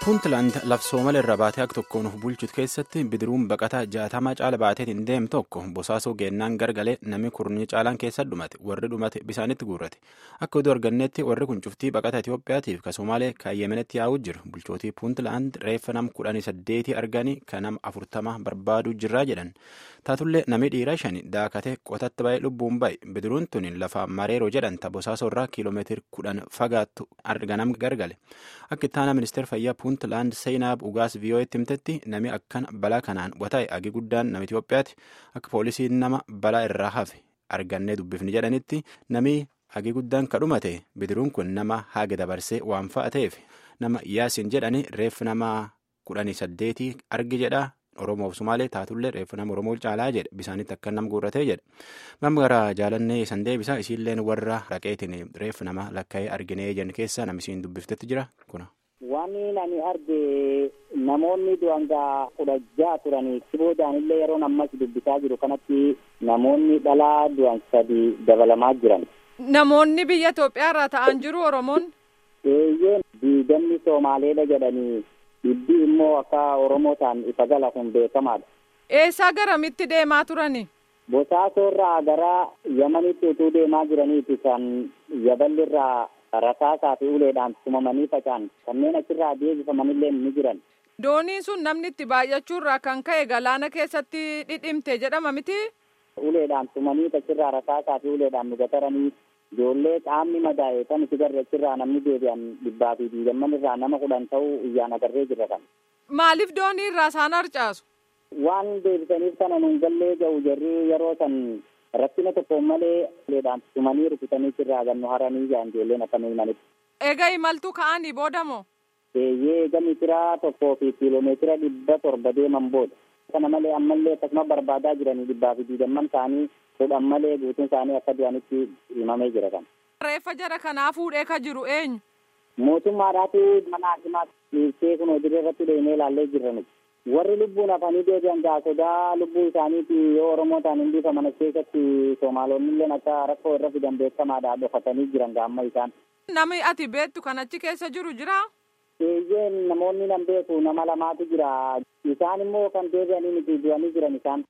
puuntland lafsoomala irra baatee akka tokkoon of bulchutu keessatti bidiruun baqataa jaatamaa caala baateetiin deemu tokko bosaasoo geennaan gargalee namni kurnii caalaan keessa dhumate warri dhumate bisaanitti guurrate akka oduu arganneetti warri kun cuftii baqata itiyoophiyaatiif ka somaalee ka yemenatti yaa'uu jiru bulchootii puuntland reeffa nam kudhanii saddeetii arganii ka nam afurtama barbaaduu jirraa jedhan taatullee namni dhiira shani daakatee qotatti ba'ee lubbuun ba'e bidiruun tun lafa mareeroo jedhanta bosaasoo irraa kiiloomeetiri kudhan fagaattu arganam gargale akka ittaana ministeera fayyaa puuntland seenaab ugaas viiyoo'etti himtetti namni akkan balaa kanaan wata'e agi guddaan nama itiyoophiyaati akka poolisiin nama balaa irraa hafe argannee dubbifni jedhanitti namni agi guddaan ka dhumate bidiruun kun nama haga dabarsee waan fa'a ta'eef nama yaasin jedhani reeffi nama kudhanii saddeetii argi jedha. Oromoof Sumaalee taatullee reeffa nama Oromoo caalaa jedhe bisaanitti akka nam guurratee jedhe. Mamma gara jaalannee san deebisa isiilleen warra raqeetiin reeffa nama lakkaa'ee arginee jan keessa namni isiin dubbiftetti jira kuna. Wanni ani arge namoonni du'angaa kudha ja'a turanii boodaan illee yeroo ammas dubbisaa jiru kanatti namoonni dhalaa du'an sadi dabalamaa jiran. Namoonni biyya Itoophiyaa irraa ta'an jiru Oromoon. Eeyyeen diigamni Soomaaleedha jedhanii. Dhibbi immoo akka Oromoo ta'an ifa gala kun beekamaadha. Eessaa garamitti deemaa turani? Bosaasoo irraa gara Yamanitti utuu deemaa jiraniiti kan yaballi irraa rasaasaa fi uleedhaan tumamanii faca'an kanneen achirraa deebifamanillee ni jiran. Dooniin sun namni itti baay'achuurraa kan ka'e galaana keessatti dhidhimte jedhama miti? Uleedhaan tumanii achirraa rasaasaa fi uleedhaan nu gataranii ijoollee qaamni madaa'e kan itti garre achirraa namni deebi'an dhibbaa fi diigamman irraa nama kudhan ta'uu iyyaan agarree jirra kan. Maaliif doonii irraa isaan harcaasu? Waan deebisaniif kana nuun gallee ga'u jarri yeroo san rakkina tokko malee uleedhaan tumanii rukutanii irraa gannu haranii ijaan ijoolleen akka nu himanitti. Egaa imaltuu ka'anii boodamoo? Eeyyee eega meetira tokkoo fi kiiloomeetira dhibba torba deeman booda. Kana malee ammallee akkasuma barbaadaa jiranii dhibbaa fi diigamman isaanii fudhan malee guutuun isaanii akka du'anitti himamee jira kan. Reeffa jara kanaa fuudhee ka jiru eenyu? Mootummaadhaatu mana hakimaa dhiibsee kun hojii irratti deemee ilaallee jirra nuti. Warri lubbuun hafanii deebi'an gaa sodaa lubbuu isaaniiti yoo Oromoo ta'an hin biifaman keessatti Soomaalonni illee akka rakkoo irra fidan beekamaadha dhokatanii jiran gaa amma isaan. Nami ati beektu kan achi keessa jiru jira? Eeyyeen namoonni nan beeku nama lamaatu jira. Isaan immoo kan deebi'anii miti du'anii jiran isaan.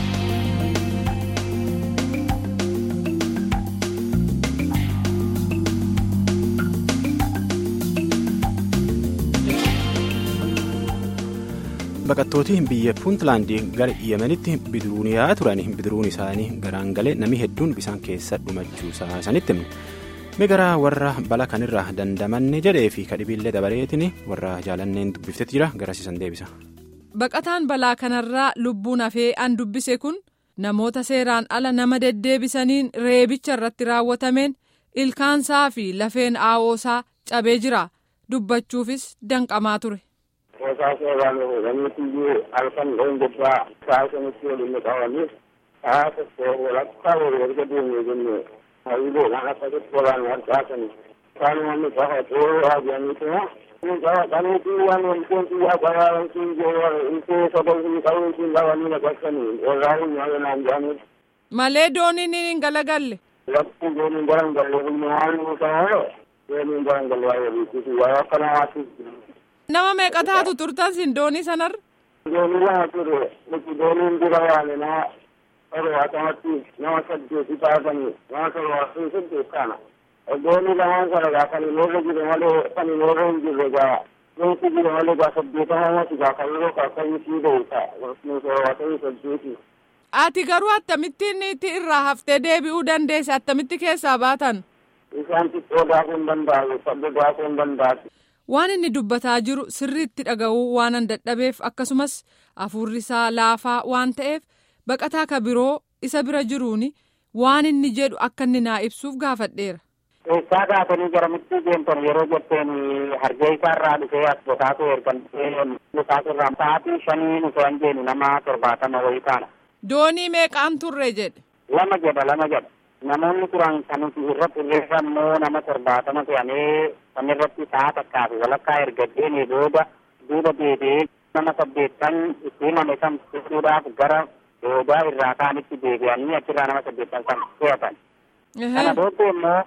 Baqattooti biyya Puuntlaandii gara Yemenitti bidiruun yaa'aa turan bidiruun isaanii garaan galee namni hedduun bisaan keessa dhumachuu isaanitti himne. Mi gara warra bala kanirraa dandamanne jedhee fi kadhibiillee dabareetiin warra jaalanneen dubbiftetti jira garasiisan deebisa. Baqataan balaa kanarraa lubbuun hafee an dubbise kun namoota seeraan ala nama deddeebisaniin reebicha irratti raawwatameen ilkaansaa fi lafeen aawoosaa cabee jira dubbachuufis danqamaa ture. Bosaasoo irraan fuudhaniiti iyyuu halkan loon gubbaa sa'a sanitti waliin qabanii sa'a tokko walakkaa walii erga deemee jennee hariiroodhaan akka tokkoraan harcaasanii isaan wanni qabatee haajaniituma inni qabataniiti waan wantoonni yaa qaraarantiin intee sadarbii qabuutiin qabanii naqasanii irraa hin nyaanaan jedhanii. Malee dooniin hin galagalle. Lakkuun dooniin garan galle kun waan nuusamoo dooniin garan galle waa waliitti waa akka namaatti. Nama meeqa taatu turtan sin doonii sanarra? Doonii lama ture nuti dooniin dura yaane nama torbatamatti nama saddeeti taatanii nama torbaatanii saddeet kana. Doonii lamaan sana gaa kan hin irra jiru malee kan hin irra hin jirre gaa doonii jiru malee gaa saddeetama mati gaa kan yeroo kaakkanyi sii ga'u ta'a nu torbaatanii saddeeti. Ati garuu akkamittiin itti irraa haftee deebi'uu dandeesse attamitti keessaa baatan? Isaan xiqqoo daakuu hin danda'u sabba daakuu hin danda'u. Waan inni dubbataa jiru sirriitti dhaga'uu waan an dadhabeef akkasumas hafuurri isaa laafaa waan ta'eef baqataa ka biroo isa bira jiruun waan inni jedhu akka inni naa ibsuuf gaafadheera. Eessaa kaatanii garamitti deemtan yeroo jetteen hargee isaarraa dhufee as bokaatu ergamtee bokaatu irraa sa'aatii shanii nuti hin jeenu nama torbaatama wayii taana. Doonii meeqaan turre jedhe. Lama jedha lama jedha. Namoonni turan kan nuti irratti irreessa immoo nama torbaatama ta'anii kan irratti sa'a takkaa fi walakkaa erga deemee booda duuba deebi'ee nama saddeettan itti himame kan fuudhuudhaaf gara doodaa irraa kaanitti deebi'anii achirraa nama saddeettan kan to'atan. Kana booddee immoo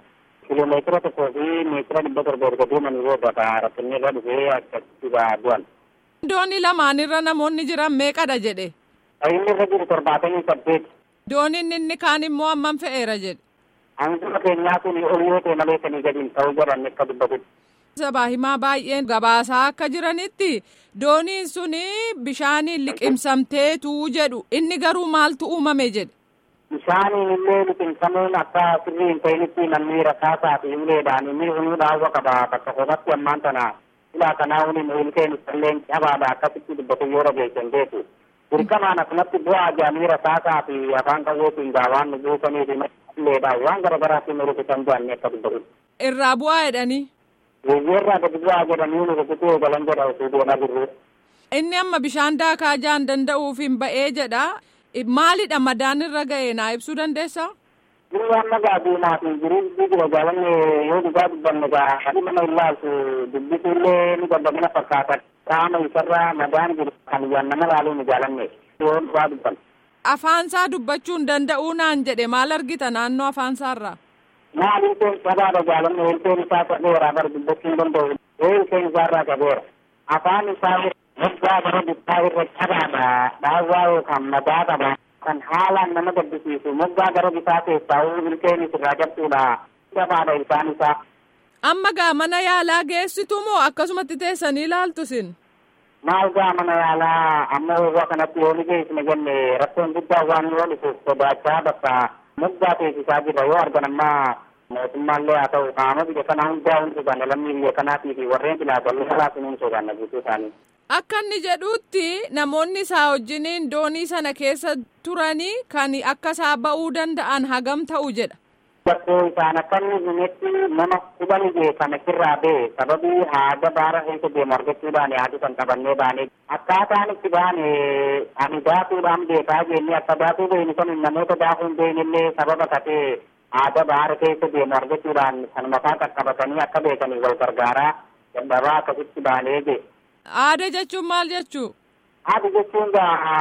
kiiloomeetira tokkoo fi meetira dhibba torba erga deemanii booda rakkinni irra dhufee akkasitti du'an. Doonii lamaanirra namoonni jiran meeqadha jedhe. Inni irra jiru torbaatamii saddeet. Dooniin inni kaan immoo hammam fe'eera jedhe. Hanga keenyaa kun ol yoo ta'e malee sanii gadiin ta'uu godhan akka dubbatutti. Sabaa himaa baay'een gabaasaa akka jiranitti dooniin suni bishaaniin liqimsamteetu jedhu inni garuu maaltu uumame jedhe. Bishaaniin illee liqimsamuun akka sirrii hin ta'initti namni rasaasaa fi uleedhaan inni hunuu dhaawwa qaba bakka kophaatti ammaan tana silaa kanaa waliin ilkeen isalleen cabaadha akkasitti dubbatu yoo dhageessan beeku. Dirqamaan akkumatti bu'aa jaanii rasaasaa fi afaan qawweetiin gaawaan nu buusanii fi uleedhaan waan garaagaraatiin nu rukutan bu'anne akka dubbatu. Irraa bu'aa jedhanii. Biyyeerraa gadi bu'aa jedhanii nu rukutuu galan jedha osoo deemaa jirru. Inni amma bishaan daakaa jaan danda'uuf hin ba'ee jedha. Maalidha madaan irra ga'e naa ibsuu dandeessaa? Jiru amma gaadinaa fi jiru jira jaalanne yoo dhugaa dubbanne gaa hadi nama ilaaltu dubbisu illee ni gabbagina fakkaata. Qaama isarraa madaan jiru kan yaan nama laaluu ni jaalanne yoo dhugaa dubbanne. Afaansaa dubbachuun danda'uu naan jedhe maal argita naannoo afaansaarraa? Maal ilkeen sabaadha jaalanne ilkeen isaa qabeera bara dubbachuu hin danda'u. Ee ilkeen isaarraa qabeera. Afaan isaa moggaa bara bittaa irra cabaadha. Dhaawwaa yookaan madaa qaba. Kan haalaan nama gaddisiisu moggaa gara bitaa keessaa ilkeen irraa cabsuudha. Cabaadha isaan isaa. Amma gaa mana yaalaa geessitu moo akkasumatti teessanii ilaaltu sin? Maal gaa mana yaalaa amma yeroo kanatti yoo ni geessine jenne rakkoon guddaa waan yoo dhufuuf sodaachaa bakka moggaa teessisaa jira yoo argan amma mootummaallee haa ta'u qaama biyya kanaa hundaa hundi sodaanne lammii biyya kanaatii fi warreen filaatallee alaa sun hin sodaanne guutuu isaanii. Akka inni jedhutti namoonni isaa wajjiniin doonii sana keessa turanii kan akka isaa ba'uu danda'an hagam ta'u jedha. Bakkoo isaan akka inni himetti nama kudhan beekan irraa ba'e sababii haada baara keessa deemu argachuudhaan yaadu kan qabannee baane akkaataan itti baane ani daatuudhaan beekaa jennee akka daatuu beekni kun namoota daakuu hin beeknillee sababa katee haada baara keessa deemu argachuudhaan kan mataa qaqqabatanii akka beekanii wal gargaaraa dadhabaa akkasitti baanee jee. Aada jechuun maal jechuu? Aada jechuun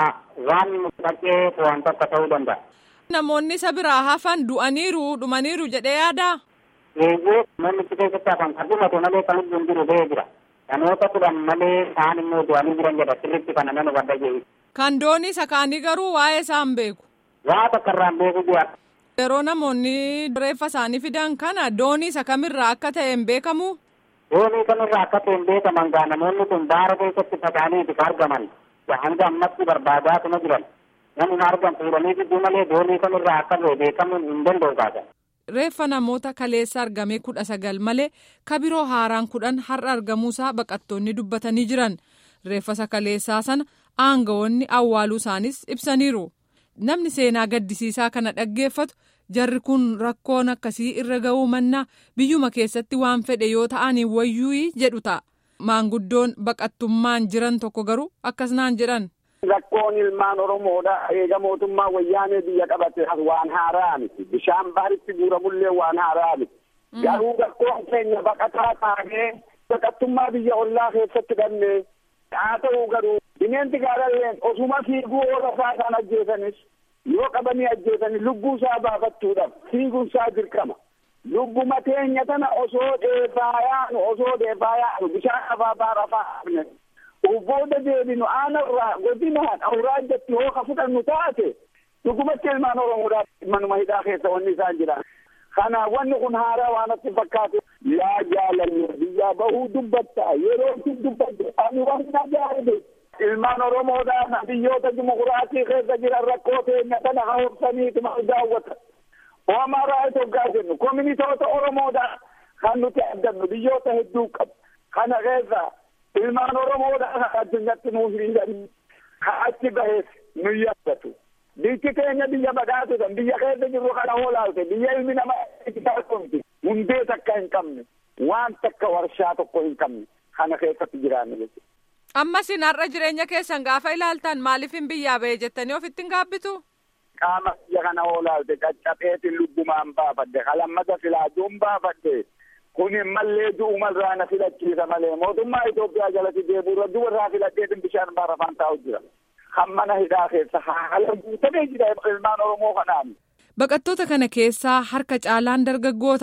waan dhaqee waan tokko ta'uu danda'a. Namoonni isa biraa hafan du'aniiru dhumaniiru jedhee yaadaa? Eeyyee namni itti keessatti hafan kan dhumate malee kan lubbuun jiru ba'ee jira. Namoota kudhan malee kaan immoo du'anii jiran jedha sirriitti kana nama wadda jee. Kan doonii isa kaanii garuu waa'ee isaan beeku. Waa takka irraan beeku jira. Yeroo namoonni reeffa isaanii fidan kana doonii isa kamirraa akka ta'e hin beekamu? Doonii kamirraa akka ta'e hin beekaman gaa namoonni kun baara keessatti faca'anii itti argaman. Hanga ammatti barbaadaa kuma jiran. namni argan fuudhanii gidduu malee doonii kamirraa akka ta'e beekamuun hin danda'u kaasa. Reeffa namoota kaleessa argame kudha sagal malee kabiroo haaraan kudhan har'a argamuusaa baqattoonni dubbatanii jiran. Reeffa isa kaleessaa sana aangawoonni awwaaluu isaanis ibsaniiru. Namni seenaa gaddisiisaa kana dhaggeeffatu jarri kun rakkoon akkasii irra ga'uu mannaa biyyuma keessatti waan fedhe yoo ta'an wayyuu jedhu ta'a. Maanguddoon baqattummaan jiran tokko garuu akkas naan jedhan. Rakkoon ilmaan Oromoodha. Eega mootummaa wayyaanee biyya qabate waan haaraa miti. Bishaan baharitti guuramullee waan haaraa miti. Garuu rakkoon keenya baqataa taanee baqattummaa biyya ollaa keessatti dhabne haa ta'u garuu bineensi gaaralleen osuma fiiguu oola isaa isaan ajjeesanis yoo qabanii ajjeesanii lubbuu isaa baafachuudhaaf fiiguun isaa dirqama. Lubbuma teenya tana osoo dheefaa yaanu osoo dheefaa yaanu bishaan afaa baara afaa Ubbooda deebinu aanarraa godinaan awuraajjatti hooka fudhannu taate dhugumatti ilmaan Oromoodhaa manuma hidhaa keessa wanni isaan jiran. Kanaaf wanni kun haaraa waan natti fakkaatu yaa jaalanne biyyaa bahuu dubbatta yeroo itti dubbatte ani wanna jaalade ilmaan Oromoodhaa biyyoota dimokiraatii keessa jiran rakkoo teenya tana haobsaniituma daawwata. Oomaa raayit hoggaa jennu kominitoota Oromoodhaa kan nuti addannu biyyoota hedduu qabu. Kana keessa ilmaan Oromoodhaa addunyatti nuuf hiriiranii kan achi bahees nu yaadatu. Biyyi keenya biyya badhaatu kan biyya keessa jirru kana hoolaalte biyya ilmi namaa itti taasifamti hundee takka hin qabne waan takka warshaa tokko hin qabne kana keessatti jiraanne jechuudha. Ammas har'a jireenya keessan gaafa ilaaltan maaliif hin biyyaa ba'e jettanii ofitti hin gaabbitu? Qaama biyya kana hoolaalte caccabeetiin lubbumaan baafadde kalammata filaaduun baafadde. kun mallee du'umarraa na filachiisa malee mootummaa Itoophiyaa jalatti deebi'urra dubarraa filadheetin bishaan baarafaan taa'u jira. Kan mana hidhaa keessa haala guutamee jira ilmaan Oromoo kanaan. Baqattoota kana keessaa harka caalaan dargaggoota.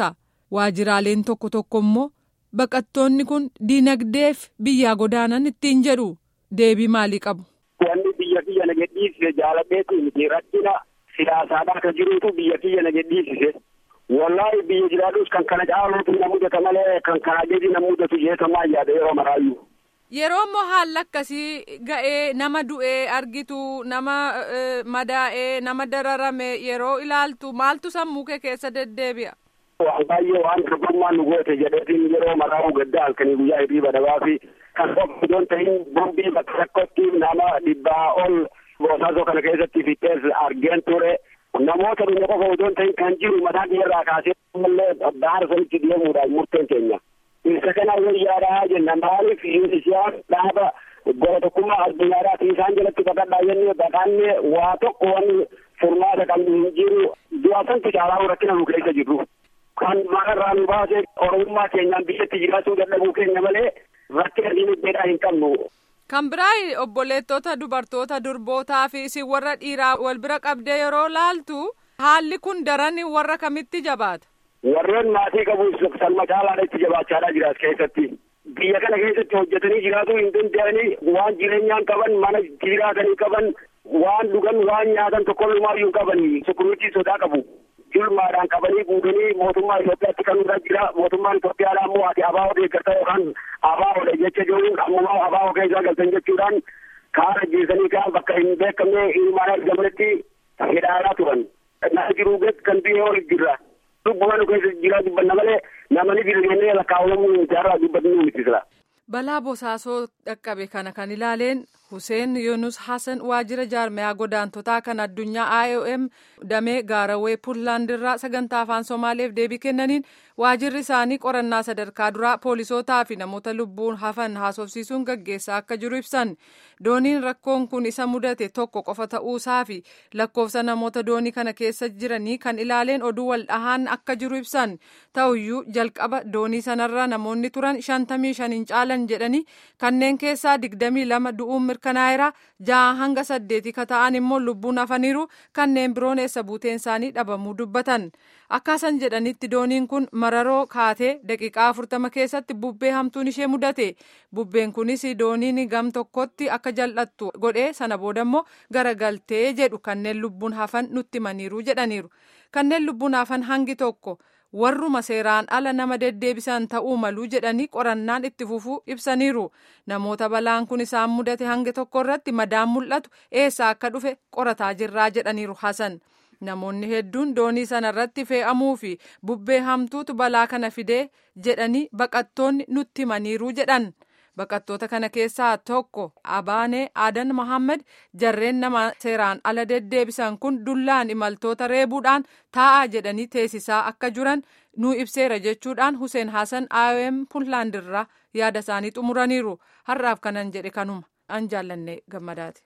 waajiraaleen tokko tokko immoo baqattoonni kun diinagdeef biyyaa godaanan ittiin jedhu deebii maalii qabu. Wanni biyya kiyya na gadhiisise jaaladheetu miti rakkina siyaasaadhaa kan jirutu biyya kiyya na gadhiisise. Wallaahi biyya jiraadhus kan kana caaluutu na mudata malee kan kana gadi na mudatu jeetamaa yaada yeroo maraayyuu. Yeroo immoo haalli akkasii ga'ee nama du'ee argitu nama madaa'ee nama dararame yeroo ilaaltu maaltu sammuu kee keessa deddeebi'a. Waan baay'ee waan dorgommaan nu goote jedheetiin yeroo maraa'u gadda halkanii guyyaa hirriiba dabaa fi kan tokko idoon ta'in bombii bakka tokkotti nama dhibbaa ol boosaasoo kana keessatti fixees argeen ture. Namoota dhume qofa idoon ta'in kan jiru mataa biyyarraa kaasee mallee baara sanitti deemuudhaan murteen keenya. Isa kana wayyaadhaa jenna maaliif isaan dhaaba gola tokkummaa addunyaadhaati isaan jalatti baqadhaa jennee baqannee waa tokko wanni furmaata qabnu hin jiru du'a santi caalaa rakkina nu keessa jirru. Kan maqarraa nu baase oromummaa keenyaan biyyatti jiraachuu dadhabuu keenya malee rakkina dinagdeedhaa hin qabnu. Kan biraa obboleettota dubartoota durbootaa fi isin warra dhiiraa wal bira qabdee yeroo laaltu haalli kun daran warra kamitti jabaata. Warreen maatii qabu salma caalaadha itti jabaachaadhaa jiraas keessatti. Biyya kana keessatti hojjetanii jiraatuu hin danda'anii waan jireenyaan qaban mana jiraatanii qaban waan dhugan waan nyaatan tokkolumaayyuu qabanii sukuruutii sodaa qabu. Julmaadhaan qabanii guutanii mootummaa Itoophiyaatti kan irra jira. Mootummaan Itoophiyaadhaan immoo ati abaa'oo deeggarta yookaan abaa'oodha jecha jiruun ammoo abaa'oo keessaa galtan jechuudhaan kaara jeesanii kaan bakka hin beekamne ilmaan argamanitti hidhaadhaa turan. Nama jiruu kan biyya ol jirra. Lubbuun nu keessa jiraa dubbanna malee namni birgannee lakkaa'amuu jaarraa dubbannu miti sila. Balaa bosaasoo dhaqqabe kana kan ilaaleen Hussein Yunus Hassan waajjira jaarmayaa godaantotaa kan addunyaa IOM damee gaarawee Puntland irraa sagantaa afaan Somaaleef deebii kennaniin waajjirri isaanii qorannaa sadarkaa duraa poolisootaa fi namoota lubbuun hafan haasofsiisuun gaggeessaa akka jiru ibsan. Dooniin rakkoon kun isa mudate tokko qofa ta'uusaa fi lakkoofsa namoota doonii kana keessa jiranii kan ilaaleen oduu wal dhahaan akka jiru ibsan. Ta'uyyuu jalqaba doonii sanarra namoonni turan shantamii shaniin caalan jedhanii kanneen keessaa digdamii lama du'uun mirkanaa'eera ja'a hanga saddeetii ka ta'an immoo lubbuun hafaniiru kanneen biroon eessa buuteen isaanii dhabamuu dubbatan. Akkaasan jedhanitti dooniin kun mararoo kaatee daqiiqaa afurtama keessatti bubbee hamtuun ishee mudate. Bubbeen kunis dooniin gam tokkotti akka jal'attu godhee sana booda immoo garagaltee jedhu kanneen lubbuun hafan nutti himaniiru jedhaniiru. Kanneen lubbuun hafan hangi tokko warruma seeraan ala nama deddeebisan ta'uu maluu jedhanii qorannaan itti fufuu ibsaniiru. Namoota balaan kun isaan mudate hangi tokko irratti madaan mul'atu eessaa akka dhufe qorataa jirraa jedhaniiru Hasan. Namoonni hedduun doonii sana irratti fe'amuu fi bubbee hamtuutu balaa kana fidee jedhanii baqattoonni nutti himaniiru jedhan. Baqattoota kana keessaa tokko Abaanee Adan Mohaammed jarreen nama seeraan ala deddeebisan kun dullaan imaltoota reebuudhaan taa'aa jedhanii teessisaa akka jiran nu ibseera jechuudhaan Hussein Hassan IOM Puntland irraa yaada isaanii xumuraniiru. Har'aaf kanan jedhe kanuma an jaallanne gammadaati.